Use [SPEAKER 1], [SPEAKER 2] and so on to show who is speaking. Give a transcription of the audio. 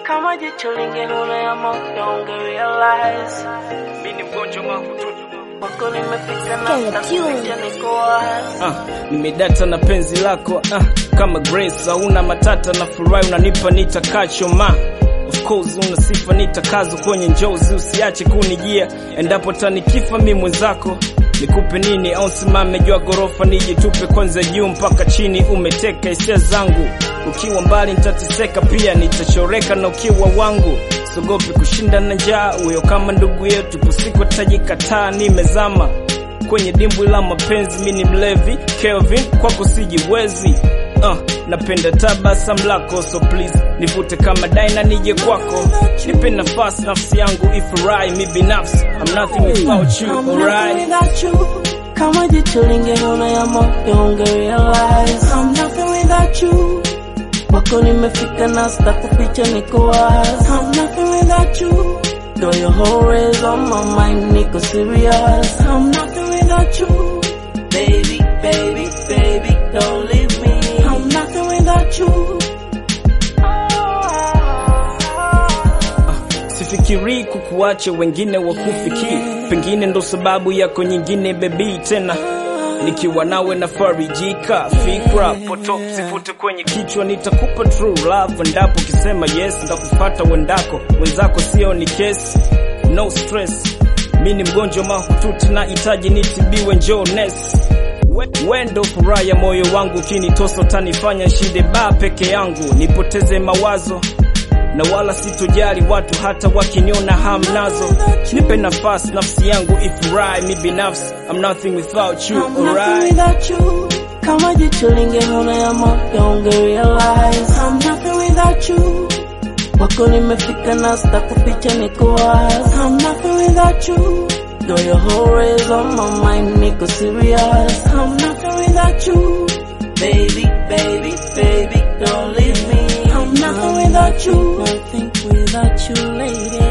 [SPEAKER 1] kama jicho lingeona ya moyo ungerealize
[SPEAKER 2] Mimi ni mgonjwa mahututi
[SPEAKER 1] wako nimefika na
[SPEAKER 3] Kenya
[SPEAKER 1] sitakuficha niko wazi
[SPEAKER 2] ah, nimedata na penzi lako ah, kama Grace hauna matata na furahi unanipa nitakacho ma Of course una sifa nitakazo kwenye njozi usiache kunijia endapo tanikifa mi mwenzako nikupe nini au simame jua gorofa nijitupe kwanza juu mpaka chini umeteka hisia zangu ukiwa mbali nitateseka pia nitachoreka na ukiwa wangu sogopi kushinda na njaa huyo kama ndugu yetu kusiko tajikataa nimezama kwenye dimbwi la mapenzi, mi ni mlevi Kelvin, kwako sijiwezi. Uh, napenda tabasam lako so please nivute kama daina nije kwako, nipe nafasi nafsi yangu ifurahi mi binafsi, I'm nothing without you,
[SPEAKER 1] I'm nothing
[SPEAKER 2] alright?
[SPEAKER 1] without you. Kama jicho lingeona ya moyo ungerealize I'm nothing without you. Wako nimefika na sitakuficha niko wazi I'm nothing without you. Though your whole is on my mind niko serious I'm nothing without you. Baby, baby, baby, don't leave me I'm nothing without you.
[SPEAKER 2] Sifikiri kukuacha wengine wakufiki, pengine ndo sababu yako nyingine bebi tena nikiwa nawe na farijika fikra poto sifute kwenye kichwa nitakupa true love endapo ukisema yes ndakufata wendako wenzako sio ni kesi no stress mi ni mgonjwa mahututi na hitaji nitibiwe njoo nesi We- wendo furaha ya moyo wangu ukinitosa utanifanya shinde baa peke yangu nipoteze mawazo na wala sitojali watu hata wakiniona hamnazo nipe nafasi nafsi yangu ifurahi mi binafsi I'm nothing without you
[SPEAKER 1] I'm nothing
[SPEAKER 2] alright
[SPEAKER 1] without you. Kama jicho lingeona ya moyo ungerealize I'm nothing without you. Wako nimefika na sitakuficha niko wazi I'm nothing without you. Though your whole is on my mind niko serious I'm nothing without you. Baby, baby, baby, don't leave me I'm nothing without you. Nothing without you, lady